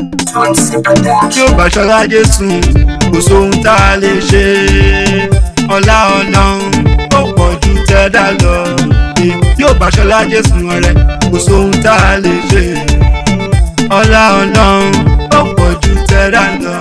tí ó bá ṣọlá jésù kò sóhun tá a lè ṣe ọlá ọlọ́run ó pọ̀ ju tẹ́dá lọ tí ó bá ṣọlá jésù ọ̀rẹ́ kò sóhun tá a lè ṣe ọlá ọlọ́run ó pọ̀ ju tẹ́dá lọ.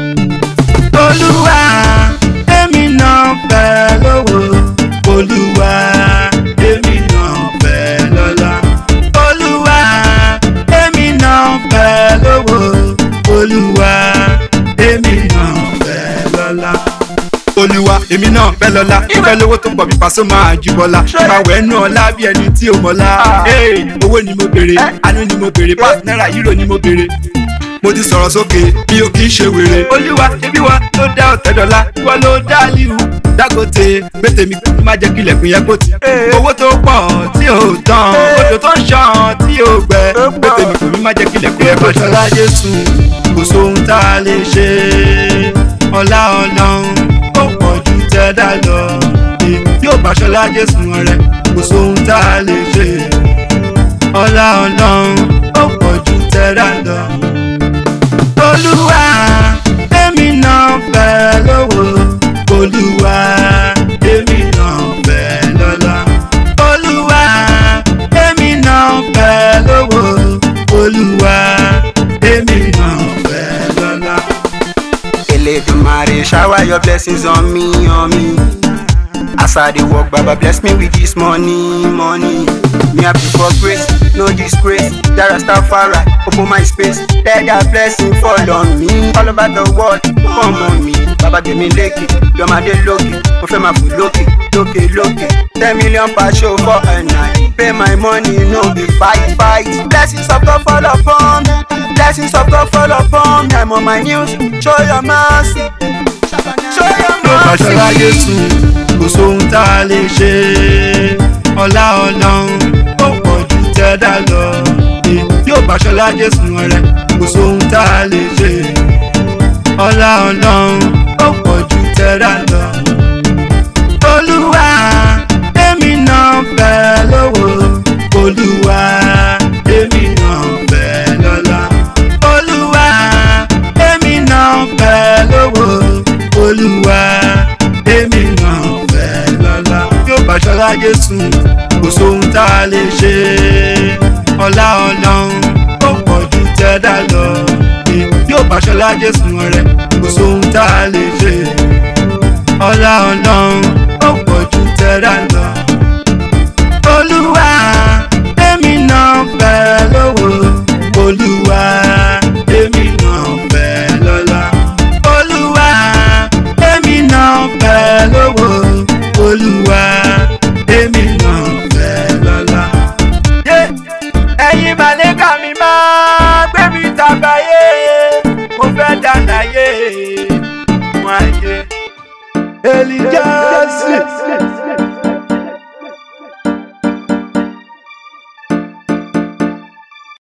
olúwa èmi náà fẹ́ lówó olúwa èmi náà fẹ́ lọ́lá olúwa èmi náà fẹ́ lówó olúwa èmi náà fẹ́ lọ́lá. olúwa èmi náà fẹ́ lọ́lá ìfẹ́ lówó tó pọ̀ bí pàṣẹ máa ju bọ́lá máa wẹ̀ nù ọlá bí ẹni tí ò mọ́lá owó ni mo béèrè àánú ni mo béèrè pàṣẹ náírà yúrò ni mo béèrè mo ti sọ̀rọ̀ sókè bí o kì í ṣe wèrè. olúwa ṣebí wa ló dá ọ̀tẹ́dọ́lá ìwọ ló dá líhu dágòtè gbèsè mi kò má jẹ́ kí ilẹ̀kùn yẹn kó ti. owó tó pọ̀ tí ò tán odò tó ń ṣàn tí ò gbẹ gbèsè mi kò ní má jẹ́ kí ilẹ̀kùn yẹn kó ti. ọ̀ṣọ́lá jésù kò sóhun tá a lè ṣe ọlá ọlọ́run ó pọ̀ ju tẹ́dá lọ yóò bá ṣọlá jésù ọ̀rẹ́ kò sóhun tá a lè ṣe ọlá ọlọ́run ó pọ̀ ju tẹ́dá lọ olúwa èmi náà fẹ́ lówó olúwa èmi náà fẹ́ lọ́lá olúwa èmi náà fẹ́ lówó olúwa èmi náà fẹ́ lọ́lá. Eledumare shower your blessings on me, on me. As I dey work, Baba bless me with this money, money. Me happy for grace, no disgrace. Jara Stafari, open my space. Let that blessing fall on me. All over the world, come on me. Baba give me lucky, you're my day lucky. Mo fẹ́ máa fò lókè, lókè, lókè. Ten million per show for a night. Pay my money, no be fight, fight. Blessings of God fall upon me. Blessings of God fall upon me. I'm on my knees, show your mercy. Show your yóò bá ṣọlá mercy. jésù kò sóhun tá a lè ṣe ọlá ọlọ́run ó pọ̀ ju tẹ́dá lọ yóò bá ṣọlá jésù ọ̀rẹ́ kò sóhun tá a lè ṣe ọlá ọlọ́run ó pọ̀ ju tẹ́dá lọ. olúwa èmi náà fẹ́ lówó olúwa èmi náà fẹ́ lọ́lá olúwa èmi náà fẹ́ lówó olúwa èmi náà fẹ́ lọ́lá yóò bá ṣọlá jésù kò sóhun tá a lè ṣe ọlá ọlọ́run ó pọ̀ ju tẹ́dá lọ yóò bá ṣọlá jésù ọ̀rẹ́ kò sóhun tá a lè ṣe ọlá ọlọ́run ó pọ̀ ju tẹ́dá lọ. olúwa èmi náà fẹ́ lówó olúwa èmi náà fẹ́ lọ́lá olúwa èmi náà fẹ́ lówó olúwa èmi náà fẹ́ lọ́lá. ẹ̀yin màlẹ́kà mi máa gbé mi tàbáyé mo fẹ́ dánáyé wọn ayé. Elijah